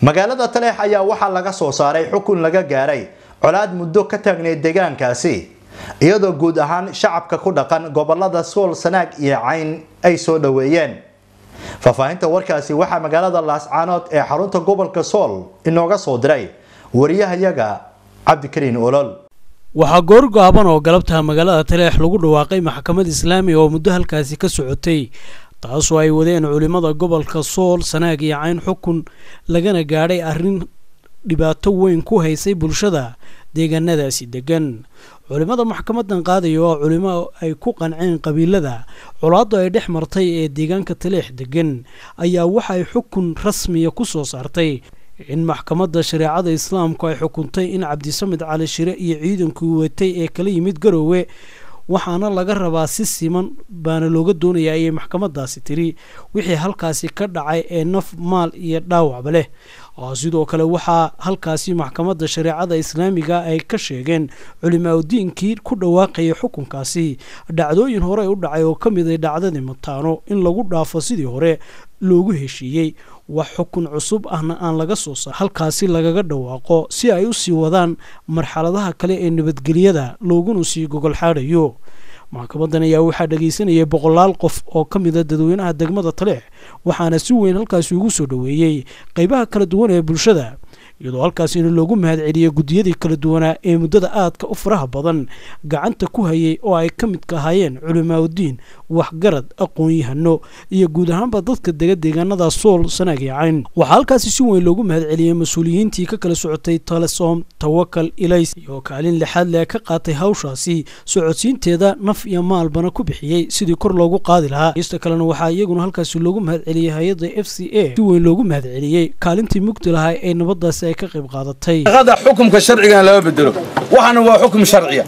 magaalada taleex ayaa waxaa laga soo saaray xukun laga gaaray colaad muddo ka taagneyd deegaankaasi iyadoo guud ahaan shacabka ku dhaqan gobolada sool sanaag iyo cayn ay soo dhoweeyeen faahfaahinta warkaasi waxaa magaalada laascaanood ee xarunta gobolka sool inooga soo diray wariyahayaga cabdikariin olol waxaa goor go-aaban oo galabta magaalada taleex lagu dhawaaqay maxkamad islaamiga oo muddo halkaasi ka socotay taasoo ay wadeen culimmada gobolka sool sanaag iyo cayn xukun lagana gaadhay arrin dhibaato weyn ku haysay bulshada deegaanadaasi degan culimmada maxkamadan qaadaya oo culimo ay ku qanceen qabiilada colaaddu ay dhex martay ee deegaanka taleex degan ayaa waxay xukun rasmiya ku soo saartay in maxkamadda shareecada islaamku ay xukuntay in cabdisamed cali shire iyo ciidankii watay ee kala yimid garoowe waxaana laga rabaa si siman baana looga doonayaa ayay maxkamadaasi tiri wixii halkaasi ka dhacay ee naf maal iyo dhaawacba leh sidoo kale waxaa halkaasi maxkamadda shareecada islaamiga ay ka sheegeen culimaadudiinkii ku dhawaaqayay xukunkaasi dhacdooyin hore u dhacay oo ka mid ay dhacdadii mataano in lagu dhaafo sidii hore loogu heshiiyey wax xukun cusub ahna aan laga soo saar halkaasi lagaga dhawaaqo si ay u sii wadaan marxaladaha kale ee nabadgelyada looguna sii gogol xaadhayo maxkamadan ayaa waxaa dhagaysanayay boqolaal qof oo ka mida dadweynaha degmada taleex waxaana si weyn halkaasi ugu soo dhoweeyey qeybaha kala duwan ee bulshada iyadoo halkaasina loogu mahadceliyey guddiyadii kala duwanaa ee muddada aadka u faraha badan gacanta ku hayay oo ay ka midka ahaayeen culimaauddiin waxgarad aqoon-yahano iyo guud ahaanba dadka dega deegaanada sool sanaag iyo cayn waxaa halkaasi si weyn loogu mahadceliyey mas-uuliyiintii ka kala socotay talesom tawakal ilays iyo kaalin lixaad le ka qaatay hawshaasi socodsiinteeda naf iyo maalbana ku bixiyey sidii kor loogu qaadi lahaa ista kalena waxaa iyaguna halkaasi loogu mahadceliyey hay-adda f c a si weyn loogu mahadceliyey kaalintii mugdi lahaa ee nabadaasi ay ka qayb qaadatay qada xukumka sharcigan lama bedelo waxaana waa xukum sharciya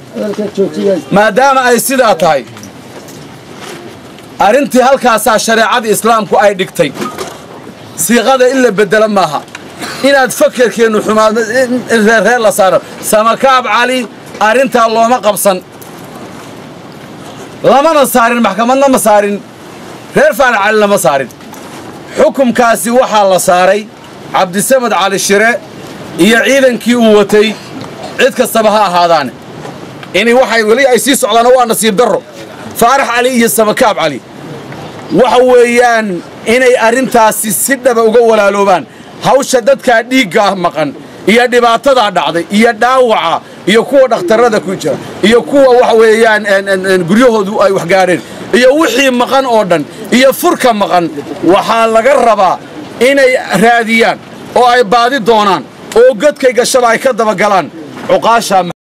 maadaama ay sidaa tahay arrintii halkaasaa shareecada islaamku ay dhigtay siiqada in la bedelo maaha inaad fakerkeennu xumaado in reerreer la saaro samakaab cali arrintaa looma qabsan lamana saarin maxkamadna ma saarin reer faarac cali lama saarin xukumkaasi waxaa la saaray cabdisamed cali shire iyo ciidankii uu watay cid kastaba ha ahaadaane inay waxay weli ay sii socdaana waa nasiib darro faarax cali iyo samakaab cali waxa weeyaan inay arrintaasi si dhaba uga walaaloobaan hawsha dadkaa dhiiggaah maqan iyo dhibaatadaa dhacday iyo dhaawaca iyo kuwa dhakhtarrada ku jira iyo kuwa waxa weeyaan guryahoodu ay waxgaadheen iyo wixii maqan oo dhan iyo furka maqan waxaa laga rabaa inay raadiyaan oo ay baadi doonaan oo godkay gashaba ay ka dabagalaan cuqaasha